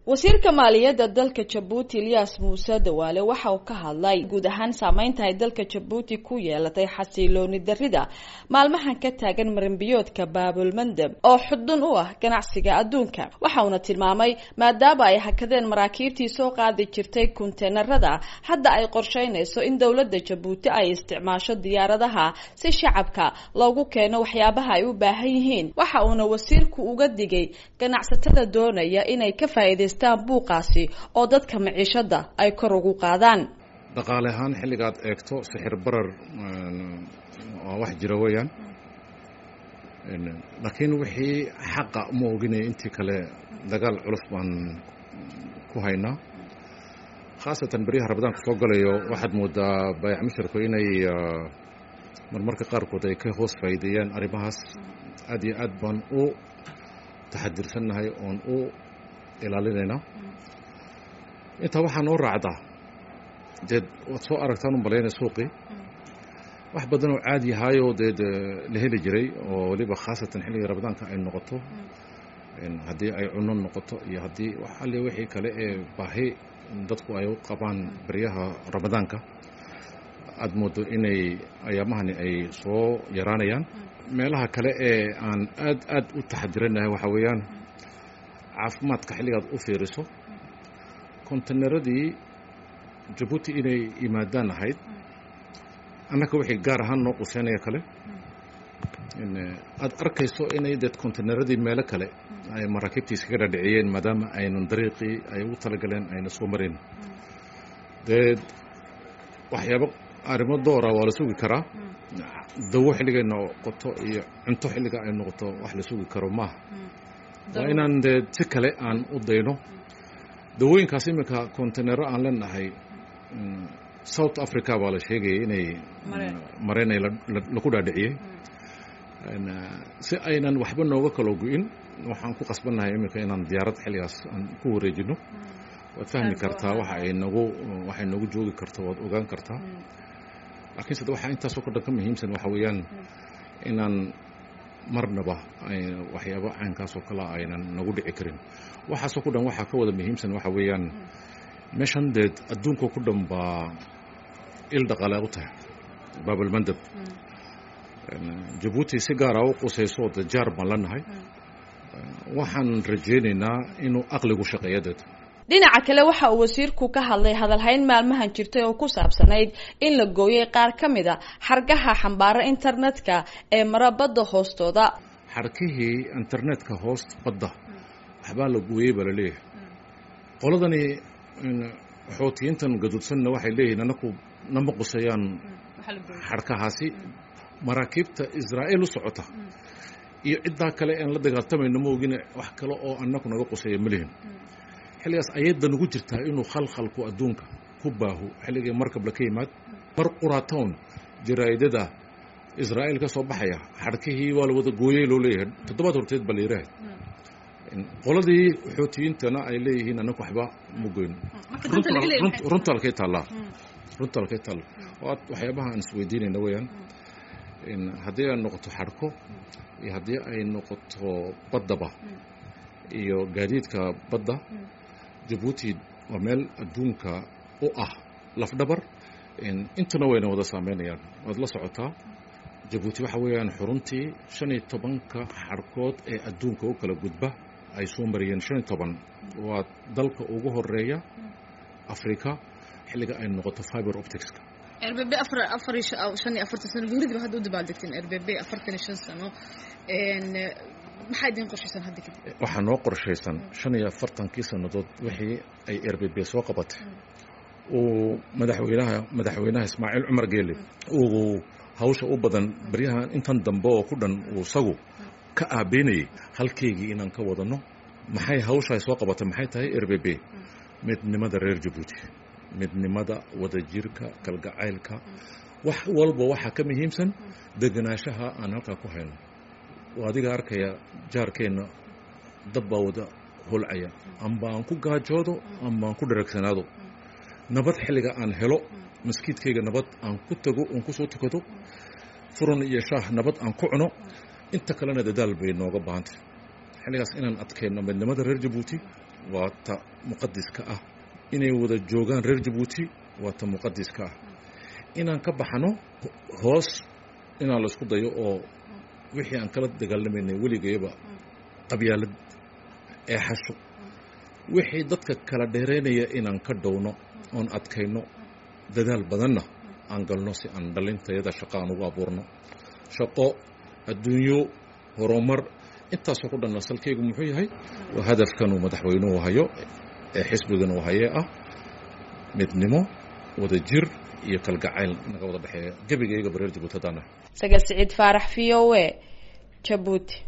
wasiirka maaliyadda dalka jabuuti ilyas muuse dawaale waxa uu ka hadlay guud ahaan saameynta ay dalka jabuuti ku yeelatay xasilooni darida maalmahan ka taagan marinbiyoodka baabulmandeb oo xudun u ah ganacsiga adduunka waxa uuna tilmaamay maadaama ay hakadeen maraakiibtii soo qaadi jirtay kunteenarada hadda ay qorsheynayso in dowladda jabuuti ay isticmaasho diyaaradaha si shacabka loogu keeno waxyaabaha ay u baahan yihiin waxa uuna wasiirku uga digay ganacsatada doonaya inay ka faa'iidayst buuqaasi oo dadka maciishada ay kor ugu qaadaan dhaqaale ahaan xilligaad eegto sixir barar waa wax jira weeyaan laakiin wixii xaqa ma oginaya intii kale dagaal culus baan ku haynaa khaasatan beryaha rabadaanka soo galayo waxaad moodaa baayac musharku inay marmarka qaarkood ay ka hoos faa'iideeyaan arrimahaas aad iyo aad baan u taxadirsannahay oon u ilaalinaynaa intaa waxaa noo raacdaa deed waad soo aragtaan u malaynaya suuqii wax badan oo caadi ahaayoo deed la heli jiray oo weliba khaasatan xilliga rabadaanka ay noqoto haddii ay cunno noqoto iyo haddii alle wixii kale ee baahi dadku ay u qabaan beryaha ramadaanka aad moodo inay ayaamahani ay soo yaraanayaan meelaha kale ee aan aad aad u taxadiranahay waxaa weeyaan caafimaadka xilligaad u fiiriso konteneradii jabuuti inay yimaadaan ahayd annaka wixii gaar ahaan noo quseynaya kale aad arkayso inay deed konteneradii meelo kale ay maraakiibtii iskaga dhadhiciyeen maadaama aynan dariiqii ay ugu talagaleen ayna soo marin deed waxyaabo arrimo doora waa la sugi karaa dawo xilligay noqoto iyo cunto xilliga ay noqoto wax la sugi karo maaha waa inaan dee si kale aan u dayno dawooyinkaas iminka kontenero aan leenahay south africa baa la sheegayay inay mareenay laku dhaadhiciyey si aynan waxba nooga kalo go-in waxaan ku qasbannahay iminka inaan diyaarad xilligaas aan ku wareejino waad fahmi kartaa waxa ay nagu waxay noogu joogi karto waad ogaan kartaa laakiinse de waxaa intaasoo ka dhan ka muhiimsan waxa weeyaan inaan marnaba waxyaabo caynkaasoo kale aynan nagu dhici karin waxaasoo ku dhan waxaa ka wada muhiimsan waxa weeyaan meeshan deed adduunka ku dhan baa il dhaqaale u tahay baabalmandab jabuuti si gaara u qusayso de jaar baan la nahay waxaan rajaynaynaa inuu aqligu shaqeeya deed dhinaca kale waxa uu wasiirku ka hadlay hadalhayn maalmahan jirtay oo ku saabsanayd in la gooyay qaar ka mid a xargaha xambaara internetka ee mara badda hoostooda xarkihii internetka hoost badda waxbaa la gooyey baa la leeyahay qoladani xoutiyiintan gaduudsanna waxay leeyihiin anaku nama qusayaan xarkahaasi maraakiibta israa'iil u socota iyo ciddaa kale aan la dagaaltamayno ma ogine wax kale oo annaku naga quseeya ma lihin xilligaas ayadda nagu jirtaa inuu khalkhalku adduunka ku baaho xilligii markabla ka yimaad mar quraatown jaraa'idada israa'iil ka soo baxaya xarkihii waa la wada gooyey loo leeyahay toddobaad horteed baa la yidhaahay qoladii xoutiyiintana ay leeyihiin annaku waxba ma goyn runta halkay taallaa runta halkay taalla waxyaabaha aan isweydiinayna weeyaan haddii ay noqoto xarko iyo haddii ay noqoto baddaba iyo gaadiidka badda jabuuti waa meel adduunka u ah lafdhabar intuna wayna wada saameynayaan waad la socotaa jabuuti waxa weeyaan xuruntii shan iyo tobanka xarkood ee adduunka u kala gudba ay soo mariyeen shan iyo toban waa dalka ugu horeeya africa xilliga ay noqoto fiber opticska rbb afar afar shan iyo afartan sano guridiba hadda u dabaaldegteen rbb afartan iyo shan sano maxaa idin qorshaysan hadda kadib waxaa noo qorshaysan shan iyo afartankii sannadood wixii ay r b b soo qabatay uu madaxweynaha madaxweynaha ismaaciil cumar geele uu hawsha u badan baryahan intan dambe oo ku dhan uu isagu ka aabeynayay halkeygii inaan ka wadano maxay hawshaay soo qabatay maxay tahay r b b midnimada reer jabuuti midnimada wadajirka kalgacaylka wax walba waxaa ka muhiimsan degenaanshaha aan halkaa ku hayno oo adiga arkaya jaarkeenna dab baa wada holcaya amba aan ku gaajoodo amba aan ku dharagsanaado nabad xilliga aan helo maskiidkayga nabad aan ku tago oon ku soo tukado furan iyo shaah nabad aan ku cuno inta kalena dadaal bay nooga baahantay xilligaas inaan adkeenno midnimada reer jabuuti waa ta muqadiska ah inay wada joogaan reer jabuuti waa ta muqadiska ah inaan ka baxno hoos inaan la isku dayo oo wixii aan kala dagaalamaynay weligayba qabyaalad ee xasho wixii dadka kala dheeraynaya inaan ka dhowno oon adkayno dadaal badanna aan galno si aan dhalintayada shaqo aan ugu abuurno shaqo adduunyo horumar intaasoo ku dhan asalkaygu muxuu yahay waa hadafkanuu madaxweynuhu hayo ee xisbigan uu hayee ah midnimo wada jir iyo kalgacayl naga wada dhexeeya gebigayga bareer jabuuti haddaan sagal siciid faarax v o a jabuuti